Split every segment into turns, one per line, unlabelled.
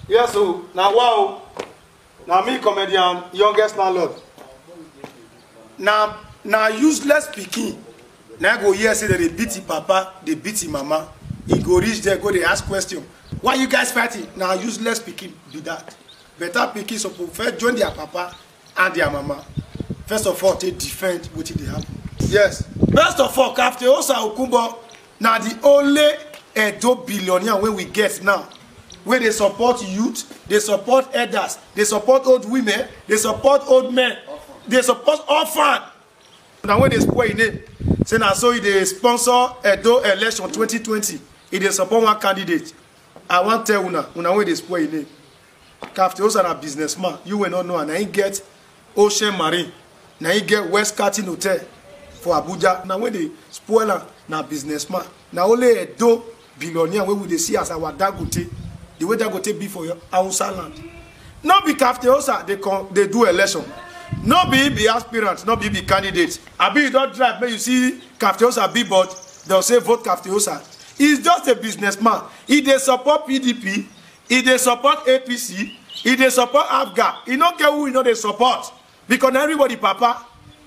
yes o na wa o na me comedian youngest landlord na na useless pikin na I go hear say dem dey beat him papa dey beat him mama e go reach there go dey ask question why you guys fighting na useless pikin be that better pikin suppose first join their papa and their mama first of all take defend wetin dey happen yes first of all captain osa okunbo na the only edo billionaire wey we get now wey dey support youth dey support elders dey support old women dey support old men dey support orphan na wey dey spoil im name say na so e dey sponsor edo election 2020 e dey support one candidate i wan tell una una wey dey spoil im name captain osa na businessman you wey no know am na him get ocean marine na him get west carton hotel for abuja na wey dey spoil am na businessman na only edo billionaire wey we dey see as our dangote the way dangote be for your hausa land no be captain osa dey come dey do election no be him be aspirant no be him be candidate abi you don drive make you see captain osa billboard dem say vote captain osa he is just a businessman he dey support pdp he dey support apc he dey support afga he no get who he no dey support because na everybody papa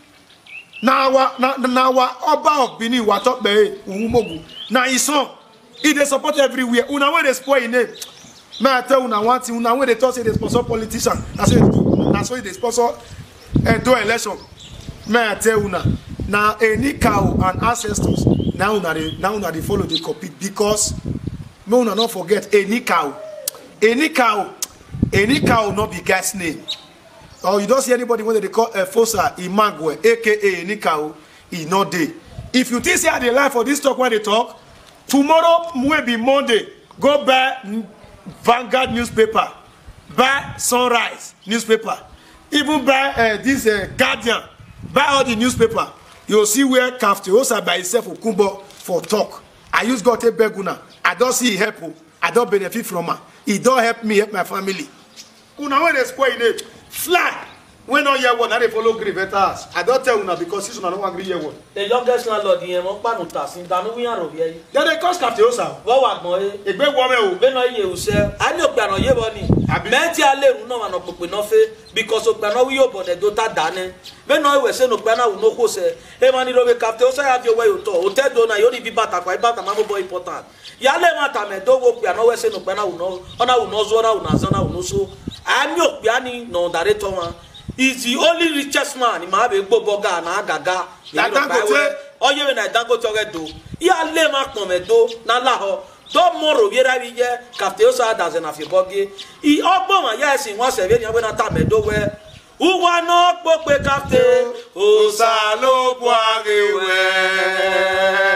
na our na na our oba of benin watokpeye uhumogu na him son he dey support everywhere una wey dey spoil him name may i tell una one thing una wey dey talk say dey sponsor politician na so he dey do na so he dey sponsor edo election may i tell una na any cow and ancestors na una dey na una dey follow dey compete because make una no forget any cow any cow any cow no be guy's name or you don see anybody wey dem dey call efosa imagwe aka any cow e no dey if you think say i dey lie for this talk wey i dey talk tomorrow wey be monday go buy vanguard newspaper buy sunrise newspaper even buy uh, this uh, guardian buy all the newspaper you go see where captain osa by himself okunbo for talk i use god take beg una i don see e help o i don benefit from am e don help me help my family una wey dey spoil name fly wey no hear word na dey follow gree better house i don tell una because since una no wan gree hear word
the youngest landlord yẹn mọ kpanu ta si danu wiyan ro yẹ yi.
dem dey cause captain osa
wọ́n wà gbọ́n ye.
egbe wọmẹ o
bẹ́ẹ̀ni iye òsẹ́ ani ògbàna yé bọ́ ni
Àbí?
mẹ́tí alẹ́ ìrù náà wà nà pèpè náà fẹ́ because ògbàna wí yóò bọ̀ nẹ̀ tó ta dáná bẹ́ẹ̀ni ìwẹ̀ sẹ́nu ògbàna wù n'ókò sẹ́ ẹ ma ní lóbi kàfté ó sáyà fi owó yóò tọ̀ òtẹ́ do náà yóò ní bí bàtà pa ibàtà má bọ̀ important yálẹ̀ má tà mẹ́ tó wo gbàna wẹ̀ sẹ́nu ògbàna wù náà ọ̀nà wù náà zọ́ ọ̀nà wù náà zọ́ ọ̀nà wù náà so ani ògbàni nà ọ̀dàrẹ́ tọ́ wọn is the only richest man màá bẹ gbó bọ́gà náà gàgà
Na Dangote.
ọyẹ na dangote ọrẹ do ya lé ma kpọ̀n mẹ́ do n'ala họ dɔ mɔro viera bi yɛ kafte o sa daze na fi bɔ ge i ɔgbɔn ma yɛ esi wọn sɛ vieni ɔbɛ na ta mɛ do wɛ uwa nɔ kpɔkpe kafte o sa
ló bu ariwẹ.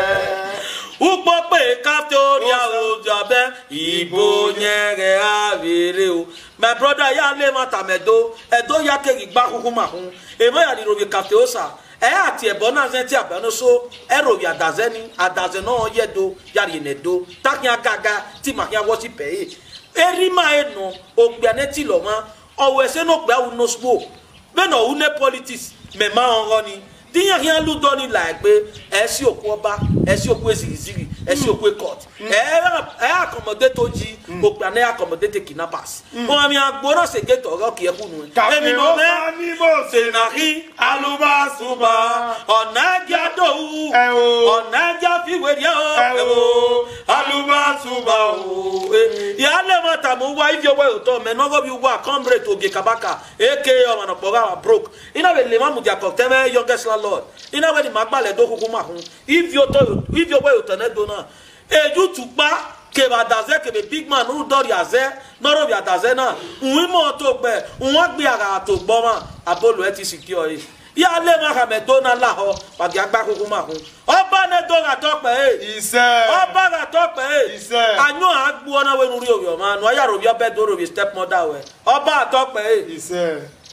ukpɔkpe kafte o ria o jabɛ ibo nyɛrɛ avere o my brother ya lé ma ta mɛ do ɛdo ya kegi gba kuku ma kun emo ya ni robi kafte o sa ɛ ati ɛbɔ náà sɛ ti abɛno so ɛrobi adazɛ ni adazɛ náà yɛ do yari ne do takia gaga ti ma kia wɔsi pɛ ye eri ma ye nɔ ogbia ne ti lɔ ma ɔwɔ ɛsɛ no gbia wu no spo bɛ na ɔwu ne politics mɛ ma ɔrɔ ni diyan kia lu dɔ ni la ɛgbe ɛsi òkú ọba ɛsi òkú ezigizigi ɛsi òkú court ɛ ɛ akɔmɔdé tó jí ogbia ne akɔmɔdé te kidnappers wọn mi agbóná sege tɔrɔ kìí ɛkú nu
Captain Osa ní bó ṣe
senahi
alubasuba.
ọ̀nàjà dòwú
Ẹ o.
ọ̀nàjà fìwérí ọ̀
Ẹ
ẹ
o.
o alubasuba o ìyáálé ma tàmú wá ife owó ìtọ́ mẹ́nọ́gọ́ bí wá comrade oge kabaka eke ọ̀mọ̀nàpọ̀gá wa broke iná bẹ lè má mú diakọ̀ tẹ́mẹ́ youngest landlord iná bẹ ní má gbalẹ̀ dó kúkú má hún ife owó ìtọ́ ní dona eju tukpa kebe adaze kebe big man nu dɔri azɛ nɔrɔ bi adaze na nwi mɔ to gbɛ nwa gbi aga to gbɔ ma abolo ɛ ti secure ye ya le ma hame do na la hɔ wagi agba kuku ma kun ɔba ne do ka tɔ kpɛ ye
iṣẹ́.
ɔba ka tɔ kpɛ ye
Iṣẹ́.
anyo agbo ɔna we nuri owi ɔma nu aya robi ɔbɛ do robi step mother wɛ ɔba atɔ kpɛ ye
iṣẹ́.